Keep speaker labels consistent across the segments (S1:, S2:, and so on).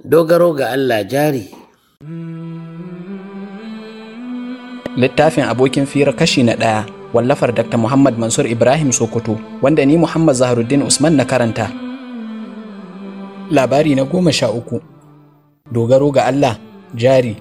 S1: dogaro ga Allah jari.
S2: Littafin abokin fira kashi na ɗaya wallafar Dr. Muhammad Mansur Ibrahim Sokoto wanda ni Muhammad Zaharuddin Usman na karanta. Labari na goma sha uku Dogaro ga Allah jari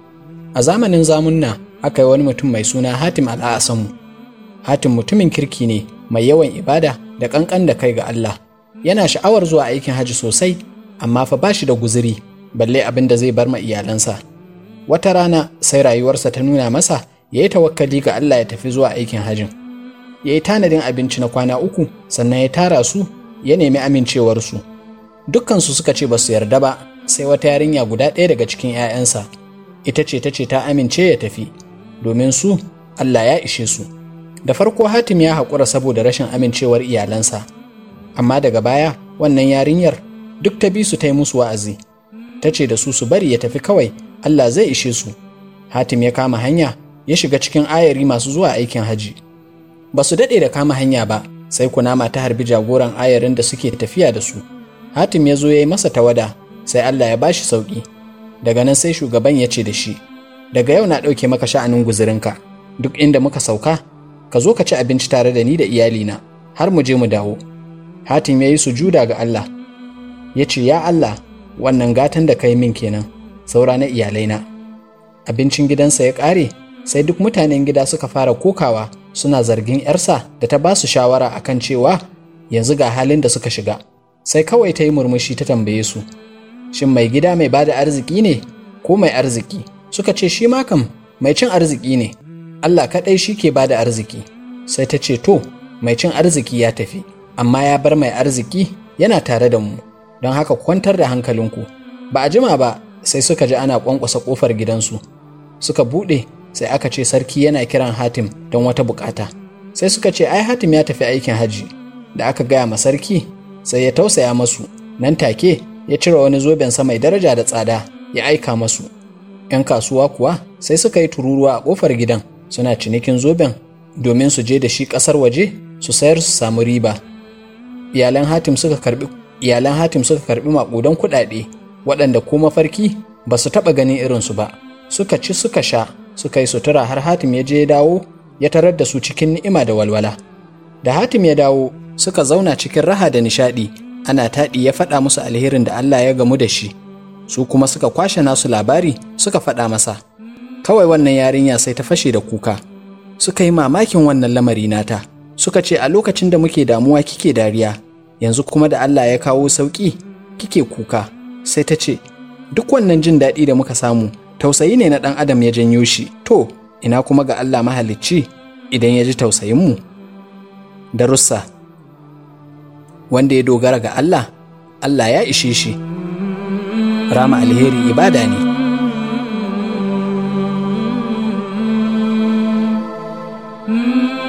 S2: A zamanin zamunna aka yi wani mutum mai suna Hatim al'asamu. Hatim mutumin kirki ne mai yawan ibada da ƙanƙan da kai ga Allah. Yana sha'awar zuwa aikin hajji sosai amma fa ba shi da guziri balle abin da zai bar ma iyalansa. Wata rana sai rayuwarsa ta nuna masa ya yi tawakkali ga Allah ya tafi zuwa aikin hajjin. Ya yi tanadin abinci na kwana uku sannan ya tara su ya nemi amincewarsu. Dukkansu suka ce ba su yarda ba sai wata yarinya guda ɗaya daga cikin 'ya'yansa. Ita ce ta ce ta amince ya tafi domin su Allah ya ishe su. Da farko Hatim ya haƙura saboda rashin amincewar iyalansa. Amma daga baya wannan yarinyar duk ta bi su ta yi musu wa'azi. Ta ce da su su bari ya tafi kawai Allah zai ishe su. Hatim ya kama hanya ya shiga cikin ayari masu zuwa aikin haji. Ba su daɗe da kama hanya ba, sai kunama ta harbi jagoran ayarin da suke tafiya da su. Hatim ya zo ya yi masa tawada, sai Allah ya bashi sauƙi. Daga nan sai shugaban ya ce da shi, Daga yau na ɗauke maka sha'anin guzurinka, duk inda muka sauka, ka zo ka ci abinci tare da ni da iyalina, har mu je mu dawo. Hatim ya yi sujuda ga Allah, ya ce, Ya Allah, wannan gatan da ka yi min kenan, saura na iyalaina. Abincin gidansa ya ƙare, sai duk mutanen gida suka fara kokawa suna zargin 'yarsa da ta ba su shawara akan cewa yanzu ga halin da suka shiga. Sai kawai ta yi murmushi ta tambaye su, Shin mai gida mai bada arziki ne ko mai arziki? Suka ce shi ma kam mai cin arziki ne, Allah kaɗai shi ke bada arziki. Sai ta ce to, mai cin arziki ya tafi, amma ya bar mai arziki yana tare da mu, don haka kwantar da hankalinku. Ba a jima ba sai suka ji ana ƙwanƙwasa ƙofar gidansu. Suka buɗe sai aka ce sarki yana kiran Hatim don wata bukata. Sai suka ce ai Hatim ya tafi aikin haji. Da aka gaya ma sarki sai ya tausaya masu nan take ya cire wani zobensa mai daraja da tsada ya aika masu. ‘Yan kasuwa kuwa sai suka yi tururuwa a ƙofar gidan suna cinikin zoben domin su je da shi ƙasar waje su sayar su samu riba. Iyalan Hatim suka karbi iyalan Hatim suka karbi maƙudan kuɗaɗe waɗanda ko mafarki ba su taɓa ganin irinsu ba. Suka ci suka sha suka yi sutura har Hatim ya je ya dawo ya tarar da su cikin ni'ima da walwala. Da Hatim ya dawo suka zauna cikin raha da nishaɗi ana taɗi ya faɗa musu alherin da Allah ya gamu da shi. Su kuma suka kwashe nasu labari suka faɗa masa. Kawai wannan yarinya sai ta fashe da kuka. Suka yi mamakin wannan lamari nata. Suka ce a lokacin da muke damuwa kike dariya, yanzu kuma da Allah ya kawo sauƙi kike kuka. Sai ta ce, duk wannan jin daɗi da muka samu tausayi ne na ɗan adam ya janyo shi to ina kuma ga Allah mahalicci idan ya ji tausayinmu darussa wanda ya dogara ga Allah Allah ya ishe shi rama alheri ibada ne
S3: Mm-hmm.